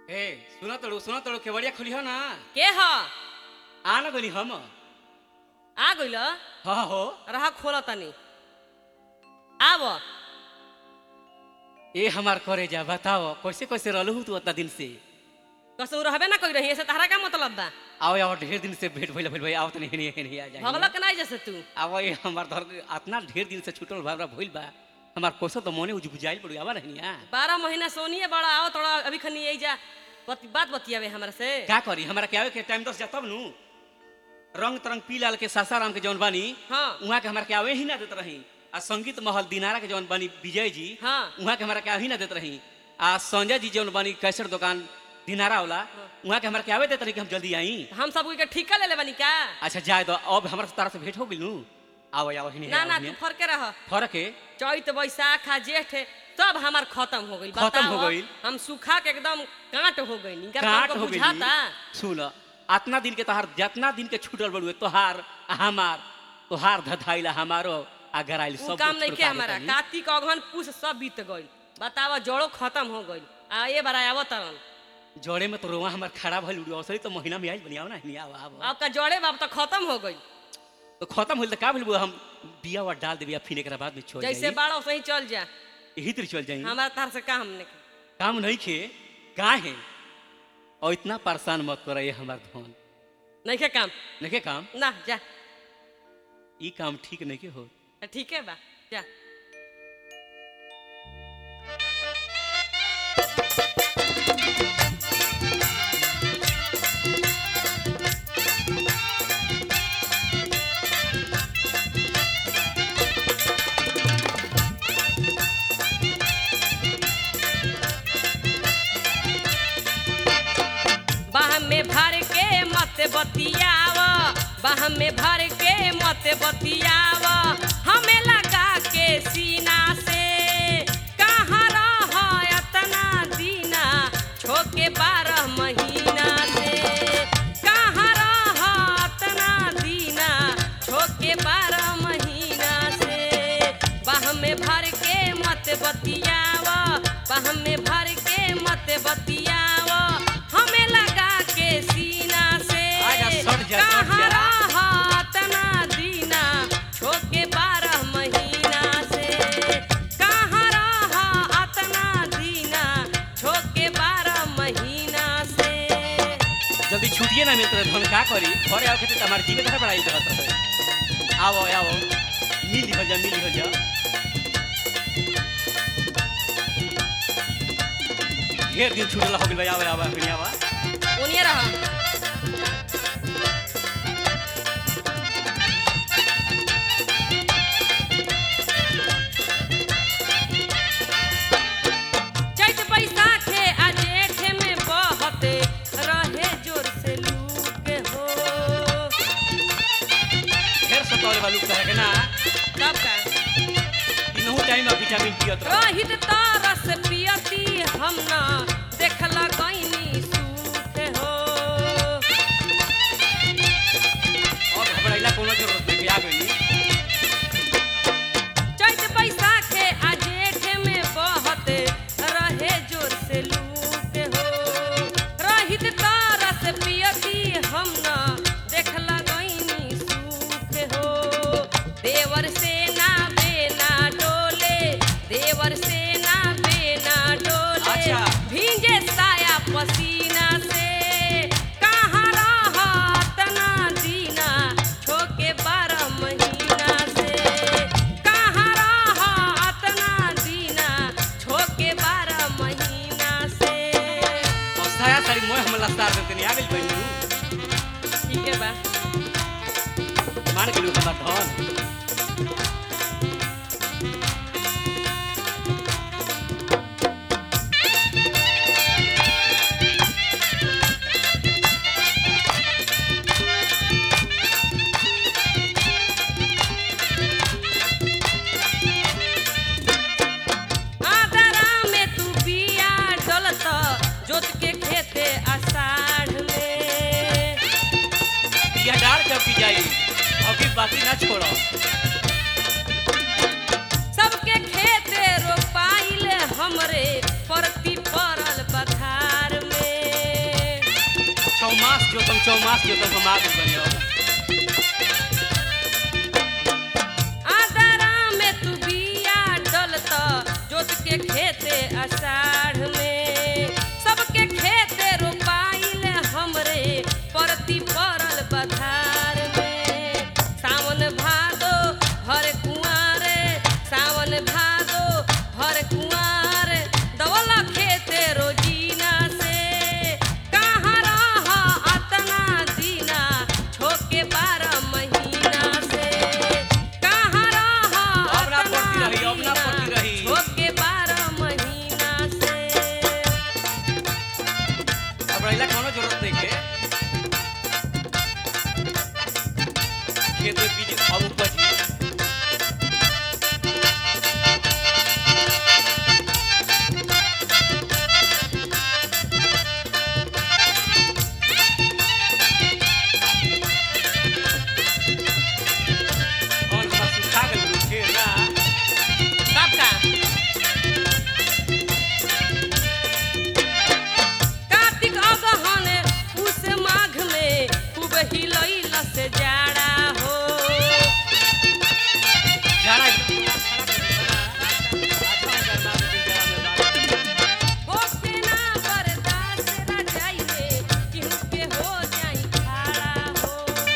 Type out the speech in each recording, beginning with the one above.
ए सुना तड़ो सुना तड़ो केवड़िया खुली हो ना के ह आ ना गली हम आ गइल हाँ हो रहा खोल तनी आब ए हमार करे जा बताओ कैसे कैसे रहलू तू उतना दिन से कसू रहबे ना कोई रही ऐसे तहरा का मतलब बा आओ आओ ढेर दिन से भेंट भइल भइल भाई आओ तनी हेनी हेनी आ जाए भगलक नहीं जैसे तू अब ये हमार धर इतना ढेर दिन से छूटल भावरा भइल बा हमार कोसो तो मोने उजबुजाइल पड़ी आवा नहीं आ बारह महीना सोनिए बड़ा आओ थोड़ा अभी खनी यही जा बत, बात बतियावे हमरा से का करी हमारा के आवे के टाइम दस जा तब नु रंग तरंग पी लाल के सासाराम के जौन बानी हाँ उहाँ के हमारा के आवे ही ना देत रही आ संगीत महल दिनारा के जौन बानी विजय जी हाँ उहाँ के हमारा के आवे ही ना देत रही आ संजय जी जौन बानी कैसेट दुकान दिनारा वाला उहाँ के हमारा के आवे देत रही कि हम जल्दी आई हम सब के ठिका ले ले बनी का अच्छा जाए दो अब हमारा से तारा से भेंट हो गइल नु आओ आओ हिनी ना ना तू फरके रह फर्क है चैत बैसाख आ जेठ सब हमार खत्म हो गई खत्म हो गइल। हम सूखा के एकदम कांट हो गई इनका काट तुमको हो गई बुझाता सुन अतना दिन के तोहार जितना दिन के छूटल बड़ुए तोहार आ हमार तोहार धधाइला हमारो आ गराइल उ सब काम कुछ नहीं के प्रकार हमारा के कार्तिक अगहन पूस सब बीत गइल बतावा जड़ो खत्म हो गइल आ ये बार आवत तरन तनी। जोड़े में तो रोवा हमार खड़ा भइल उड़ी असली तो महीना में आइल बनियाओ ना हिनी आवा आवा आपका जड़े बाब तो खत्म हो गइल तो खत्म होइल त का भइल बुआ, हम बिया वा डाल देबिया फिर एकरा बाद में छोड़ जैसे जाई बाड़ा वैसे ही चल जा यही तरह चल जाई हमारा तार से काम नहीं काम नहीं खे का है और इतना परेशान मत कर ये हमार धन नहीं के काम नहीं के काम ना जा ई काम ठीक नहीं के हो ठीक है बा जा बाह में भर के मत बतियाव बाह में भर के मत बतियाव हमें लगा के सीना से कहाँ रह अतना दीना छोके बारह महीना से कहाँ रह अतना दीना छोके बारह महीना से बाह में भर के मत बतियाव बाह में भर के मत बतियाव हमें लगा के सीना से आजा, सट जा, सट कहाँ जा। रह अतना दीना छोके बारह महीना से कहाँ रह अतना दीना छोके बारह महीना से जल्दी छुट्टिए ना मिलते हम का करी घरे आओ खेते हमारे जीवे घर बढ़ाई देवत रहे आओ आओ मिल हो जा मिल हो जा ढेर दिन छूटल हो गइल आवे आवे फिर आवा उनिए रह चैत बैसाखे आ जेठ में बहते रहे जोर से लूके हो ढेर सतावले वालू कहे के ना तब का इनहु टाइम में विटामिन पियत रह रहित तरस पियती हम ना देखला गईनी सूखे हो और घबराइला कोनो जरूरत नहीं आ गई चैत बैसाखे आ जेठ में बहते रहे जोर से लूके हो रहित तरस पियती हम ना देखला गईनी सूखे हो देवर से ना बेना डोले देवर से ना बेना डोले अच्छा। भींजे साया पसीना से कहाँ रह तना दीना छोके बारह महीना से कहाँ रह अतना दीना छोके बारह महीना से और साया सारी मोह हम लस्तार देते नहीं आ गइल बहनू ठीक है बा मान गेलू हमार धन आदरा में तू बिया डलत जोत के खेते आषाढ़ में बिया डाल के की जाई अभी बाती ना छोड़ो सबके खेते रोपाइल हमरे परती पड़ल बधार में जोतम चौमास जोतम हम आदमी बनियो आदरा में तू बिया डलत जोत के खेते अषाढ़ में सबके खेते रोपाइल हमरे परती पड़ल बधार में सावन भादो भर कुआरे सावन भादो भर कुआर दवल खेते रोजीना से कहाँ रह अतना दीना छोके बारह महीना से कहाँ रह अब ना अतना पड़ती रही, अब ना दीना पड़ती रही। छोके बारह महीना से अब रहिला कोनो जरूरत नहीं के खेत में बीज अब उपजी और हमरा सुखा गेल खेत ना कब का कार्तिक अगहन पूस माघ में खूब हिलैल से जाड़ा हो जाना अच्छा होके ना बर्दाश्त रजाई में केहू के हो जाई खाड़ा हो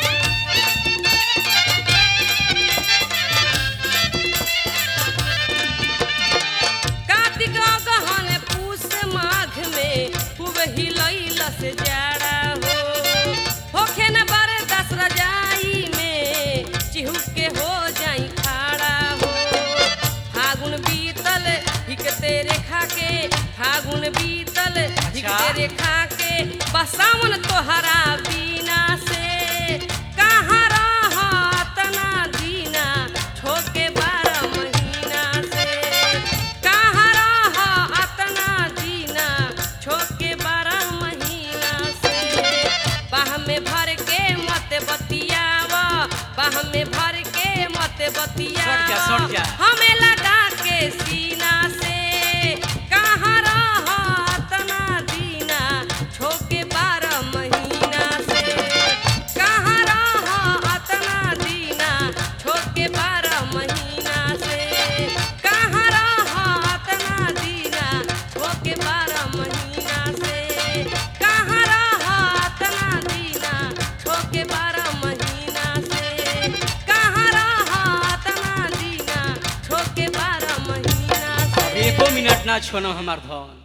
कार्तिक अगहन पूस माघ में खूब हिलैल से जाड़ा हो होखे न बरदस रजाई में चिहू के हो जाई खाड़ा हो फागुन बीतल हिकते रेखा के फागुन बीतल हिकते रेखा के बसावन तोहरा बीना से कहाँ रह तना दीना छोके बारह महीना से कहाँ रह अतना दीना छोके बारह महीना से बाह में भर के मत बतियाव बाह में भर के मत बतियाव सट जा, सट जा। हमें लगा के सीना से कहाँ रह अतना दीना छोके बारह महीना से कहाँ रह अतना दीना छोके बारह महीना से कहाँ रह अतना दीना छोके बारह महीना से कहाँ रह अतना दीना छोके बारह महीना से कहाँ रह अतना दीना छोके बारह महीना से एको मिनट ना छोनो हमार धन